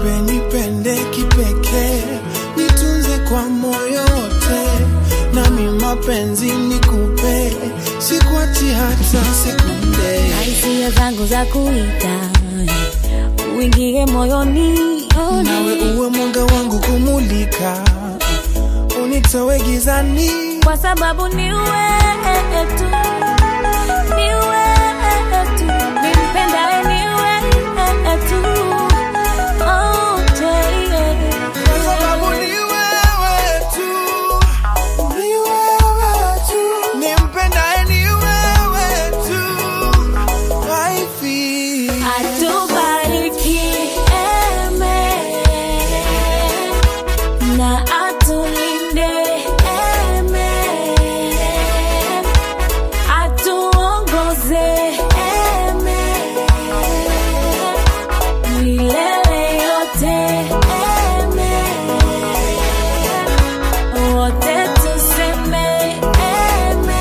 nipe nipende kipekee nitunze kwa moyo wote nami mapenzi nikupe sikuachi hata sekunde na hisia zangu za kuita uingie moyoni oh, nawe uwe mwanga wangu kumulika unitowe gizani kwa sababu ni wewe tu, ni wewe tu, nimpendaye ni wewe tu. Oh, yeah. Kwa sababu ni wewe tu, ni wewe tu, nimpendaye ni wewe tu, waifi. Atubariki eme na atulinde eme, atuongoze eme milele yote eme, wote tuseme eme.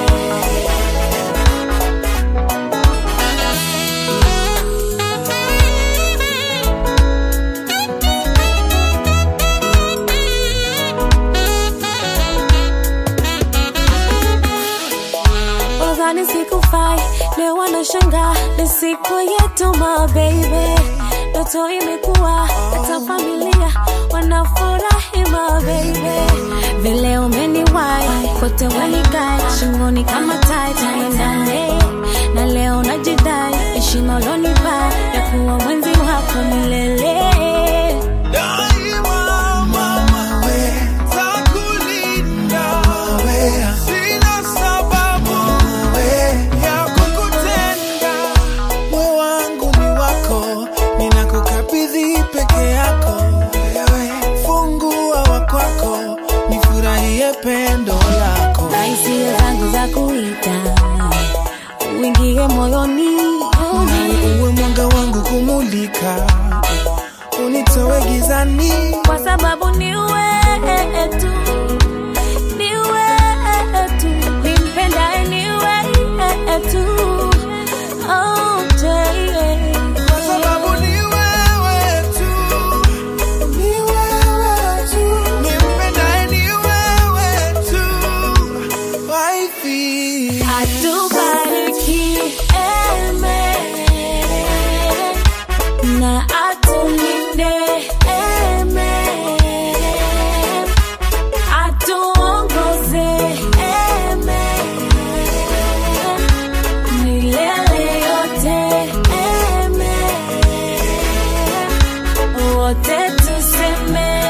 Nadhani sikufai, leo wanashangaa ni siku yetu my baby. Ndoto imekuwa hata familia wanafurahi my baby. Vile umeniwai kote wanikai shingoni kama tai tuendane, na leo najidai heshima ulonipa ya kuwa mwenzi wako milele. Daima mama we, takulinda we, sina sababu we ya kukutenda. Moyo wangu ni wako, ninakukabidhi peke yako. Wewe fungua wa kwako, nifurahie pendo lako. na hisia zangu za kuita uingie moyoni oh, Nawe uwe mwanga wangu kumulika, unitowe gizani. kwa sababu ni wewe tu, ni wewe tu, nimpendaye ni wewe tu. Oh, yeah. Kwa sababu ni wewe tu, ni wewe tu, nimpendaye ni wewe tu, waifi. Atubariki eme na atulinde eme, atuongoze eme milele yote eme, wote tuseme